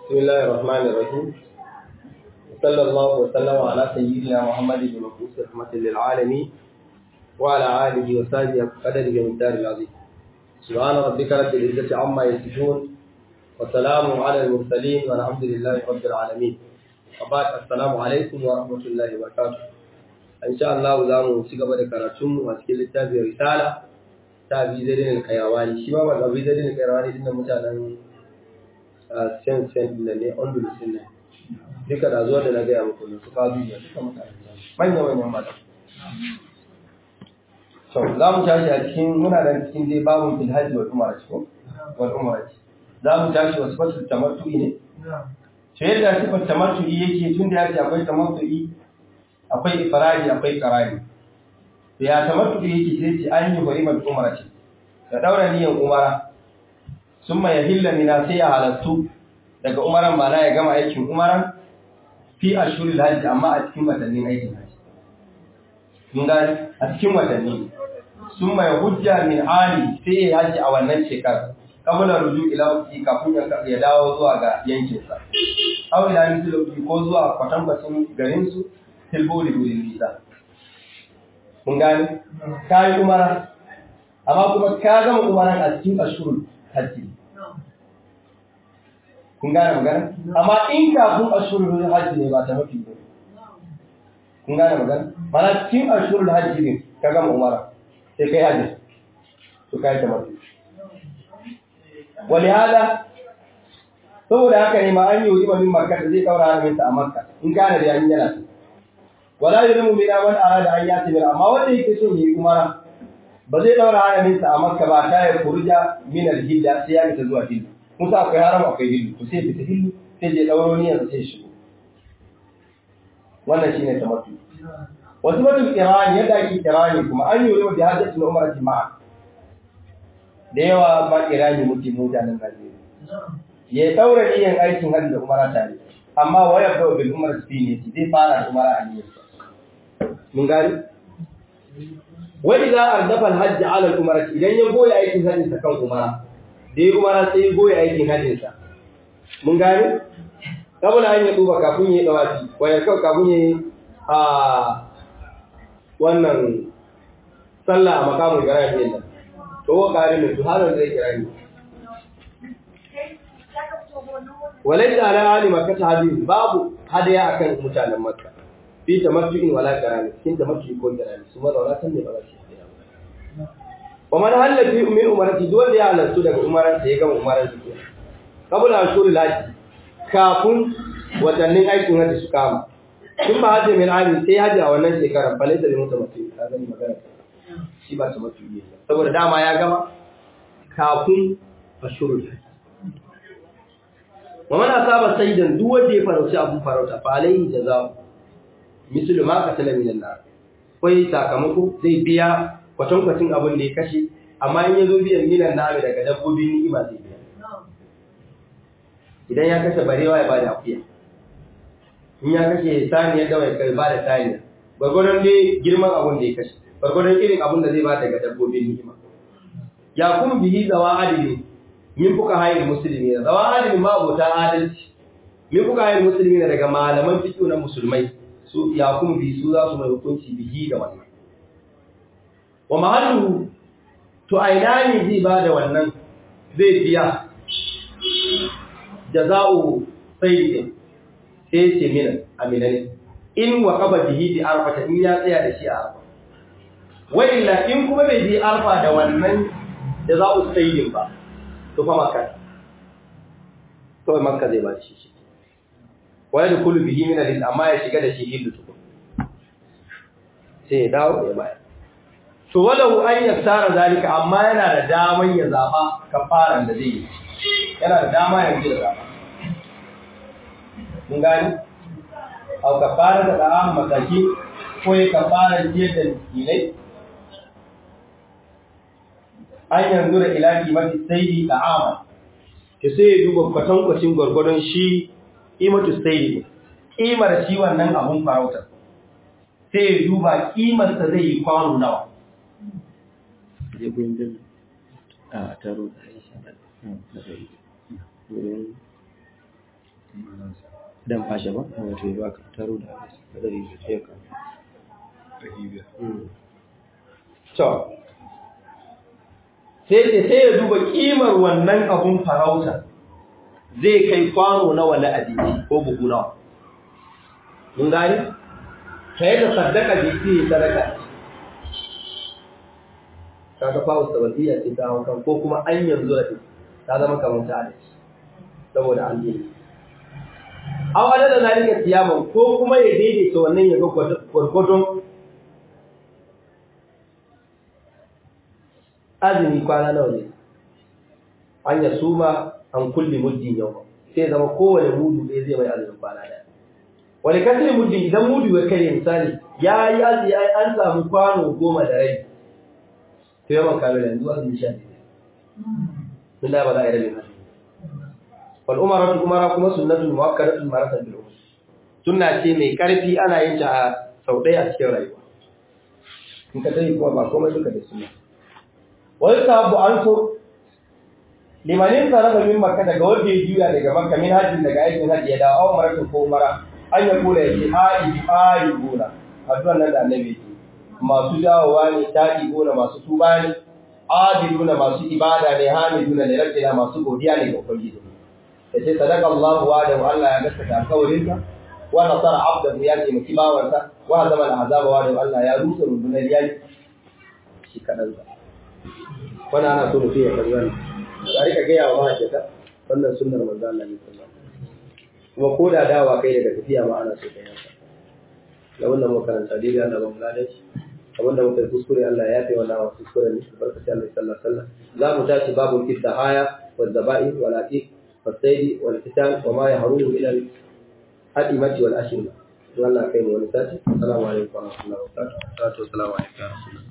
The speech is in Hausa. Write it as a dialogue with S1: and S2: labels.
S1: بسم الله الرحمن الرحيم صلى الله وسلم على سيدنا محمد بن مبعوث رحمة للعالمين وعلى آله وصحبه قدره ومقدار العظيم سبحان ربك رب العزة عما يصفون وسلام على المرسلين والحمد لله رب العالمين وبعد السلام عليكم ورحمة الله وبركاته إن شاء الله زامو سيغبا da karatun mu a cikin littafin risala ta bi zai kairawani shi ma ba bi zai kairawani din mutanen sen sen da ne ondulus ne duka da zuwa da na gaya muku ne su kawo biyu duka mutane manya manyan mata so za mu tashi a cikin muna da cikin dai babun fil hajji wal umara ko wal umara za mu tashi wasu fatul tamattu'i ne to yadda sifar tamattu'i yake tun da yake akwai tamattu'i akwai ifradi akwai qarani to ya tamattu'i yake sai ce an yi barimal umara ce da daura niyan umara sun mai hilla mina sai ya halattu daga umaran ba na ya gama aikin umaran fi a shuri hajji amma a cikin watannin aikin hajji. Mun gani a cikin watanni sun mai hujja min ali sai ya hajji a wannan shekarar kabula ruju ila wuki kafin ya dawo zuwa ga yankinsa. Aw ila mislu ko zuwa kwatankwacin garinsu tilbuli gurin nisa. Mun gani ka yi umara amma kuma ka gama umaran a cikin ashurul hajji. kun gane magana amma in kafin ashurul hajji ne ba ta mafi ba kun gane magana mana cikin ashurul hajji ne ka gama umara sai kai hajji to kai ta mafi wali hada saboda haka ne ma an yi wa min makka da zai daura haramin sa a makka in kana da yayin yana so wala yurimu min man arada an yati bil amma wanda yake son yi umara ba zai daura haramin sa a makka ba ta ya kurja min al hidda sai ya fita zuwa hidda Musa akwai haram akwai hillu to sai fita hillu sai je dauro ni yanzu sai shigo wannan shine tamattu wasu mutum kirani yadda ake kirani kuma an yi wani hajjatu na umar jima'a da yawa ba kirani muke mutanen Najeriya ya daura niyan aikin hajji da umara tare amma waya da bil umar fi ne zai fara da umara a niyyar mun gani wa idza ardafa al hajj ala al umara idan ya goya aikin hajji sa kan umara da ya kuma sai ya goya aikin hajjinsa. Mun gane? Kabula an yi duba kafin yi dawaci, wayar kawai kafin yi a wannan sallah a makamun gara ne nan. To wa kare mai su halar zai kira ni. Walai da ala ali makka ta hadin babu hadaya akan mutanen makka. Fi tamattu'in wala karani, kin tamattu'i ko karani, su mazauna san ne ba za su yi wa man halla fi min umarati dole ya halartu daga umaran da ya gama umaran su ke kabula ashurul haji kafin watannin aikin hajji su kama tun ba hajji min ami sai hajji a wannan shekarar fa laysa limu tamattu ka gani magana shi ba tamattu ne saboda dama ya gama kafin ashurul haji wa man asaba sayyidan duk wanda ya farauci abun farauta fa alaihi jazaa'u mislu ma qatala min an-nar kai sakamako zai biya kwatankwacin abin da ya kashe amma in ya zo biyan milan nami daga dabbobin ni'ima zai biya idan ya kashe barewa ya bada akuya in ya kashe saniyar dawa ya bada saniya gwargwadon dai girman abin da ya kashe gwargwadon irin abin da zai ba daga dabbobin ni'ima ya kuma bihi zawa adili min fuka hayin musulmi na zawa adili ma abota adalci min fuka hayin musulmi na daga malaman fiƙo na musulmai su ya kuma bihi su za su mai hukunci bihi da wannan wa mahallu to aina ne zai ba da wannan zai biya jaza'u sayyidin sai ce mina amina ne in wa qaba bihi bi arfa in ya tsaya da shi a arfa wa illa in kuma bai bi arfa da wannan jaza'u sayyidin ba to fa makka to makka zai ba shi shi wa yadkhulu bihi min al amma ya shiga da shi hillu tukun sai ya dawo ya bayar to walahu an yassara zalika amma yana da daman ya zaba kafaran da zai yi yana da dama ya ji zaba mun gani au kafara da da'am mataki ko ya kafara ji da miskinai an yanzu da ila kimati sayyidi da'ama ke sai ya duba kwatankwacin gwargwadon shi imatu sayyidi kimar shi wannan abun farautar sai ya duba kimarsa zai yi kwano nawa
S2: je gurin bin a taro da wurin dan fashe ba wato ya baka taro da kadari da sai ka
S1: to sai ce sai ya duba kimar wannan abun farauta zai kai kwano nawa na abinci ko buhu nawa mun gani sai da sadaka jiki sadaka kaga fa usabiyya ce ta hawan kan ko kuma an yanzu da ta zama kamar ta da saboda an yi aw adada zalika siyaman ko kuma ya daidaita wannan ya ga gwargwadon azumi kwana nawa ne an ya suma an kulli muddin yau sai zama kowane mudu ɗaya zai mai azumin kwana ɗaya wani kasar muddin idan mudu ya kai misali ya yi azumi an samu kwano goma da rai to yawan kamar yanzu azumi sha ne tun da ba za a yi rabin azumi wal umaratu umara kuma sunnatun muwakkadatun maratan bil umar sunna ce mai karfi ana yin ta a sau ɗaya a cikin rayuwa in ka sani kuma ba komai duka da sunna wani sabu an so limanin sarrafa min makka daga wanda ya juya daga makka min hajjin daga aikin hajji ya dawo awon maratun ko umara an ya kula ya ce ayi ayi gona addu'an nan da annabi ce masu dawowa ne ta'i gona masu tuba ne adiluna masu ibada ne hamiduna ne rabbina masu godiya ne ga ubangiji ya ce sadaka Allah wa da Allah ya gaskata alƙawarinsa wa nasara abdahu ya ce maki bawansa wa zama al'azaba wa da Allah ya rusa rundunar yaki shi kadan sa wannan ana so mutum ya kalli wannan a rika gaya wa mahajjata wannan sunnar manzo Allah ne sallallahu kuma ko da dawa kai daga tafiya ma ana so ka yanka da wannan makaranta dai Allah ba mu ladaci abinda muka yi kuskure Allah ya yafe wa nawa kuskure ne barkaci Allah sallallahu alaihi wasallam za mu tashi babu kidda haya wa zaba'i wal aqiq والصيد والقتال وما يهرون الى الأئمة والأشربة والله خير ونساتي السلام عليكم ورحمة الله وبركاته والصلاة والسلام عليكم يا رسول الله